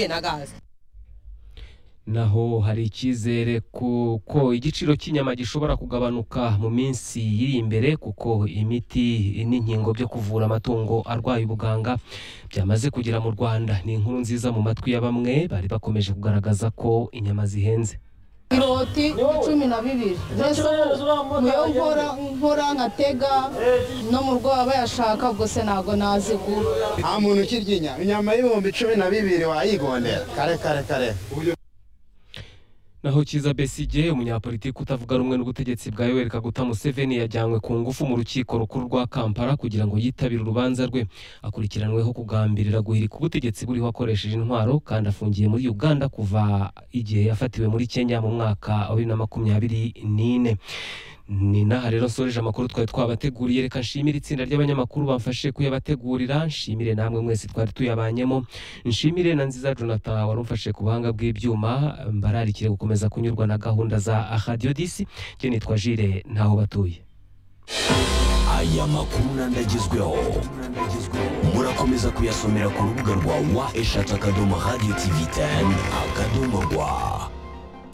na naho hari icyizere ku- ko igiciro cy'inyama gishobora kugabanuka mu minsi y'iri imbere kuko imiti n'inkingo byo kuvura amatungo arwaye ubuganga byamaze kugera mu rwanda ni inkuru nziza mu matwi ya bamwe bari bakomeje kugaragaza ko inyama zihenze iroti cumi na bibiri mbese ubu niyo nkora nkora nkatega no mu rwego bayashaka gusa ntabwo nazigura nta muntu ukirya inyama y'ibihumbi cumi na bibiri wayigondera kare kare kare naho kiza besigye umunyapolitiki utavuga rumwe n'ubutegetsi bwa yoweri kaguta museveni yajyanywe ku ngufu mu rukiko rukuru rwa kampala kugira ngo yitabire urubanza rwe akurikiranweho kugambirira guhirika ubutegetsi buriho akoresheje intwaro kandi afungiye muri uganda kuva igihe yafatiwe muri kenya mu mwaka wa bibiri na makumyabiri n'ine ni n'aha rero nsoreje amakuru twari twabateguriye reka nshimire itsinda ry'abanyamakuru bamfashe kuyabategurira nshimire namwe mwese twari tuyabanyemo nshimire na nziza jonathan wari umfashe ku buhanga bw'ibyuma mbararikire gukomeza kunyurwa na gahunda za radiyo disi njye nitwa jire ntaho batuye aya makuru nandagezweho murakomeza kuyasomera ku rubuga rwa wa eshatu akadomo radiyo tivi teni akadomo rwa